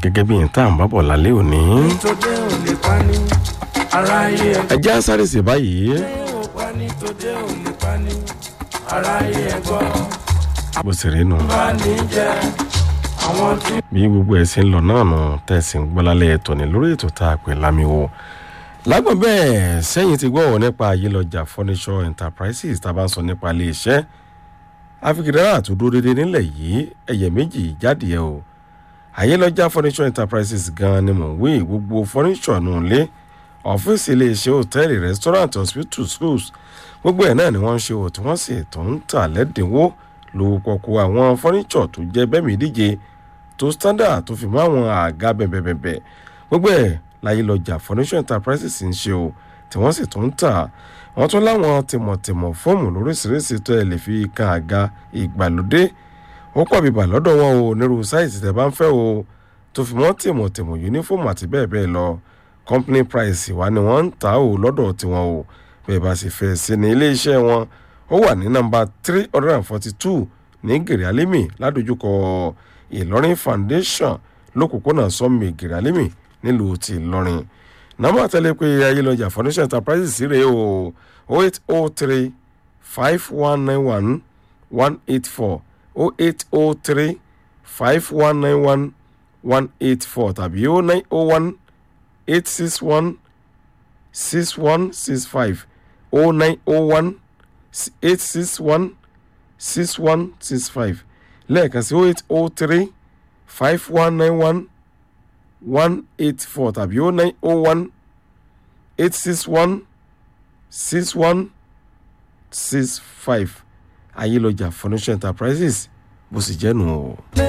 gẹ́gẹ́ bí n tá à ń bá bọ̀ lálẹ́ òní. tó dé ò lè pani aráyé ẹ ẹ jẹ́ sáré sí báyìí ò pani tó dé ò lè pani aráyé ẹ gbọ́ bó sì rí nu. bá ní jẹ àwọn tí bí gbogbo ẹ̀ sì ń lọ náà nù tẹ̀sí ń gbọ́ lálẹ́ ẹ̀tọ́ ni lórí ètò tá a pè lámiwo. lágbọ̀n bẹ́ẹ̀ sẹ́yìn ti gbọ́ ọ̀ nípa ayélujára furniture enterprises tá a bá ń sọ nípa ilé iṣẹ́ afikidara tó dúró déédéé nílẹ̀ yìí ẹ̀yẹ méjì jáde ẹ̀ o ayélujára furniture enterprises gan ni mò ń wí gbogbo furniture nù lé ọ́fíìsì iléeṣẹ́ hòtẹ́ẹ̀lì restaurant hospital schools gbogbo ẹ̀ náà ni wọ́n ń ṣe o tí wọ́n sì tó ń tà lẹ́dínwó lówó pọ̀kú àwọn furniture tó jẹ́ bẹ́ẹ̀ mi díje tó standard tó fi mọ́ àwọn àga bẹ̀bẹ̀bẹ̀bẹ̀ gbogbo ẹ̀ láyélujára furniture enterprises ń ṣe o tí wọ́n sì tó ń tà wọ́n tún láwọn tìmọ̀tìmọ̀ fóòmù lóríṣiríṣi tó ẹ̀ lè fi kan àga ìgbàlódé ó pọ̀ bíbà lọ́dọ̀ wọn o nírú sáìsì tẹ́ bá ń fẹ́ o tó fi mọ́ tìmọ̀tìmọ̀ yúnífọ̀mù àti bẹ́ẹ̀ bẹ́ẹ̀ lọ company price wa ni wọ́n ń tà ó lọ́dọ̀ tiwọn o bẹ́ẹ̀ bá sì fẹ́ sí ní iléeṣẹ́ wọn ó wà ní nọ́mbà three hundred and forty two ní gèrè alimi ládojúkọ ìlọrin foundation lókùnkúnà sọmi gèrè alimi nílùú ti ìlọrin nọ́mbà tẹ́lẹ̀ pé ayélujára foundation enterprises sí rèé o oh eight oh three five one nine one one eight four oh eight oh three five one nine one one eight four tàbí oh nine oh one eight six one six one six five oh nine oh one eight six one six one six five lẹ́ẹ̀kan sí oh eight oh three five one nine one one eight four tàbí oh nine oh one eight six one six one six five ayélujára furniture enterprises bó sì jẹ́ nù o.